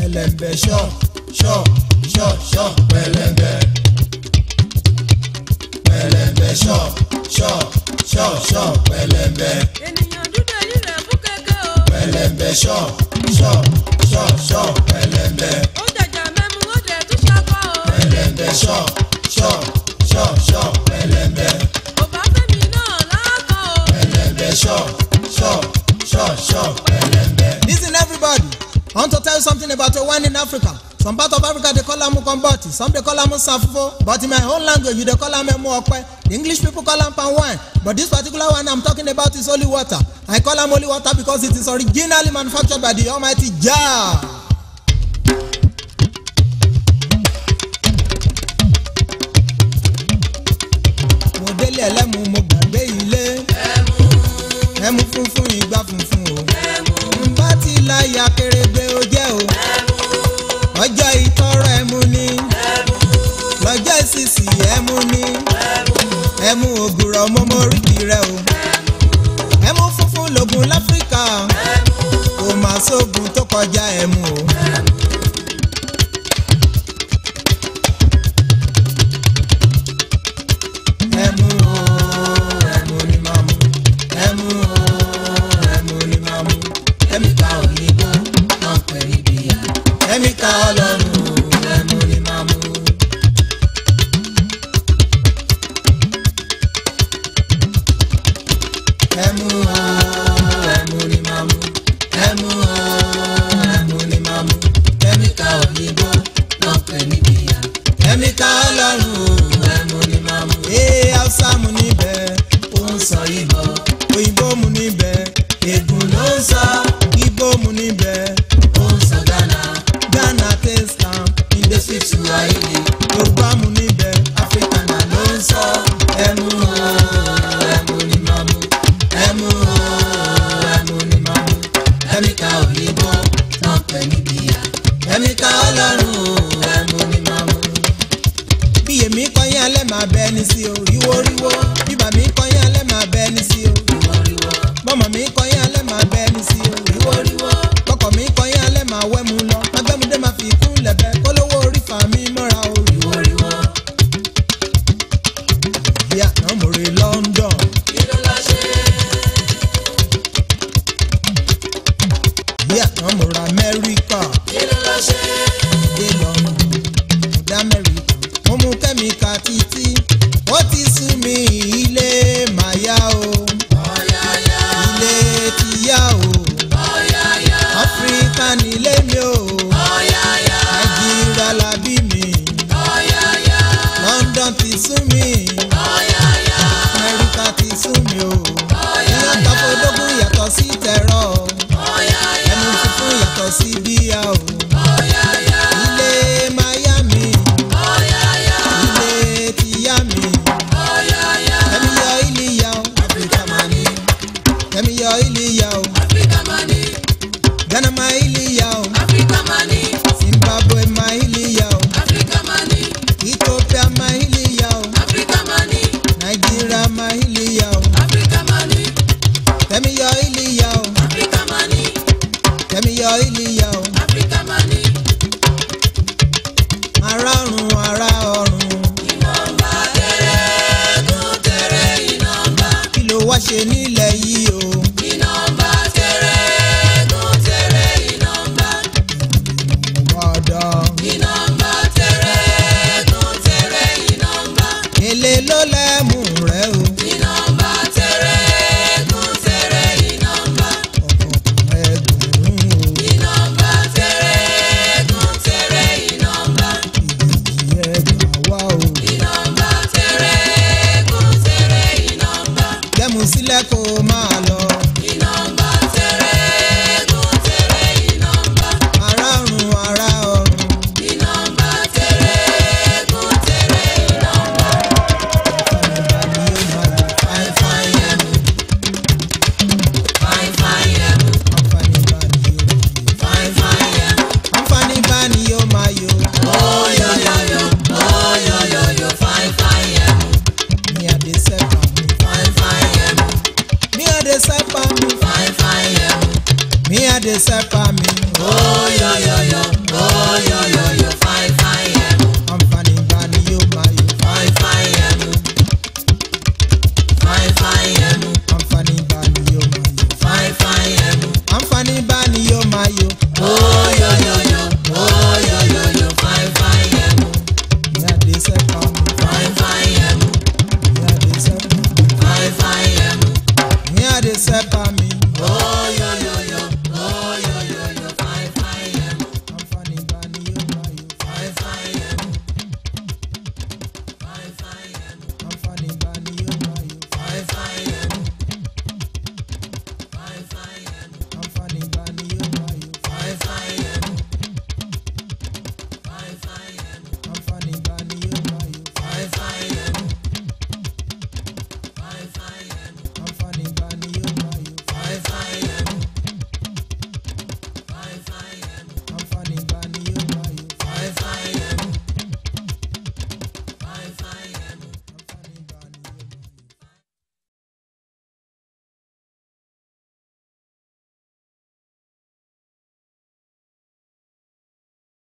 pẹlẹmbẹ ṣọ ṣọ ṣọ ṣọ pẹlẹmbẹ pẹlẹmbẹ ṣọ ṣọ ṣọ ṣọ pẹlẹmbẹ ènìyàn dúdú èyí rẹ̀ fún kẹ̀kẹ́ o. pẹlẹmbẹ ṣọ ṣọ ṣọ ṣọ pẹlẹmbẹ ó jàjà mẹ́mu ó dẹ̀ tún ṣakọ́ o. pẹlẹmbẹ ṣọ ṣọ ṣọ ṣọ pẹlẹmbẹ kò bá fẹ́mi náà láàkọ́ o. pẹlẹmbẹ ṣọ ṣọ ṣọ ṣọ pẹlẹmbẹ. Listen, everybody. I want to tell you something about a wine in Africa. Some part of Africa they call am mukomboti, some they call am safufo, but in my own language you they call am emu okpe. The English people call am palm wine, but this particular one I'm talking about is holy water. I call am holy water because it is originally manufactured by the Almighty Jah. mo délé ẹlẹ́mu mo gbàgbé ilé ẹmu funfun ìgbà funfun o nbá ti láyà kérébé ó jẹ́ o ọjọ́ ìtọ́rọ ẹmu ni lọ́jọ́ ìsìsì ẹmu ni ẹmu ògùrọ̀ mọ́mọ́ oríkì rẹ o ẹmu funfun lògùn láfíríkà kò má sóògùn tó kọjá ẹmu o. ẹmu o ẹmu ni màá mu ẹmu o ẹmu ni màá mu kẹ́míkà òyìnbó náà pẹ̀lú ìbíyà kẹ́míkà ọlọ́run o ẹmu ni màá mu. ẹmu o ẹmu ni màá mu ẹmu o ẹmu ni màá mu kẹ́míkà òyìnbó náà pẹ̀lú ìbíyà kẹ́míkà ọlọ́run o ẹmu ni màá mú ee hausa mu níbẹ̀ ó ń sọ ìbò òyìnbó mu níbẹ̀ ègùn ló ń sọ igbó mu níbẹ̀ ó ń sọ ghana ghana taste am industry tu àìlè yorùbá mu níbẹ̀ africana ló ń sọ ẹmu o ẹmu ni màá mú ẹmu o ẹmu ni màá mú kẹ́míkà òyìnbó náà pẹ̀lú ìbíyà kẹ́míkà ọlọ́run o. ẹmu ni màá mú bí èmi kọyín alẹ́ máa bẹ ẹni sí o ríwó ríwó bíbà mi kọyín alẹ́ máa bẹ ẹni sí o ìwọ́ríwọ́ bọ́mọ̀ mi kọyín alẹ́ máa bẹ ẹni sí o ríwó ríwó kọkọ̀ mi kọyín alẹ́ máa wẹ́mu lọ magbẹ́mudé máa fi kún lẹ̀bẹ̀ kólówó orí fà mí mọ́ra o ríwó ìwọ́ríwọ́ bí àná mo re London kí ló lọ ṣe bí àná mo ra Amẹ́ríkà kí ló lọ ṣe dé London mo dé Amẹ́ríkà mo mú kẹ́míkà títí ó ti sú mi ilé màá yá o ọ̀yàyà ilé ti yá o. ọ̀yàyà áfíríkà nílé mi o ọ̀yàyà nàìjíríà la bí mi ọ̀yàyà london ti sún mi ọ̀yàyà amẹ́ríkà ti sún mi o ìyá tàfọ́dógún yàtọ̀ sí tẹ̀rọ ọ̀yàyà ẹnu funfun yàtọ̀ sí bíyà o ọ̀yàyà ilé miami ọ̀yàyà ilé ti yá mi ọ̀yàyà ẹ̀mí yọ ilé yá o áfíríkà máa ní ẹ̀mí yọ ilé yá o áfíríkà máa ní ghana ma ilé yá o áfíríkà máa ní zimbabwe ma ilé yá o áfíríkà máa ní ethiopia ma ilé yá o áfíríkà máa ní nàìjíríà ma ilé yá o. áfíríkà máa ní Tẹ̀mí yọ ilé ya o, áfíríkà máa ní tẹ̀mí yọ ilé ya o. áfíríkà máa ní Ará ọ̀run ará ọ̀run, ìnàmbà tẹ̀rẹ̀ gùn tẹ̀rẹ̀ ìnàmbà kí ló wá ṣe nílẹ̀ yìí o? ìnàmbà tẹ̀rẹ̀ gùn tẹ̀rẹ̀ ìnàmbà Ọ̀dọ̀ ìnàmbà tẹ̀rẹ̀ gùn tẹ̀rẹ̀ ìnàmbà èlé ló lẹ́mú rẹ̀ o. ìnàmbà tẹ̀rẹ̀ gùn tẹ̀rẹ̀ ìnàmbà Ọ̀kọ̀ọ̀kan ẹgbẹ̀rún o. ìnàmbà tẹ̀rẹ̀ gùn tẹ̀rẹ̀ ìnàmbà Ìdíjì ẹgbàá wá o. ìnàmbà tẹ̀rẹ̀ gùn tẹ̀rẹ̀ ìnàmbà Gbẹ́mu sílẹ̀ kó o máa lọ. ìnàmbà tẹ̀rẹ̀ gùn tẹ̀rẹ̀ ìnàmbà Ará ọ̀run ará ọ̀run, ìnàmbà tẹ̀rẹ̀ gùn tẹ̀rẹ̀ ìnàmbà ìfọ̀nìbà ni yóò máa lò. fine fine yẹmu fine fine yẹmu Àǹfààní bá ni yóò máa lò. fine fine yẹmu Àǹfààní bá ni yóò máa yò. oyoyoyo oyoyoyo fine fine yẹmu Mi àdé sẹ́pà mi. fine fine yẹmu Mi àdé sẹ́pà mi. fine fine yẹmu Mi àdé sẹ́pà mi. oyoyoyo fẹ́ pa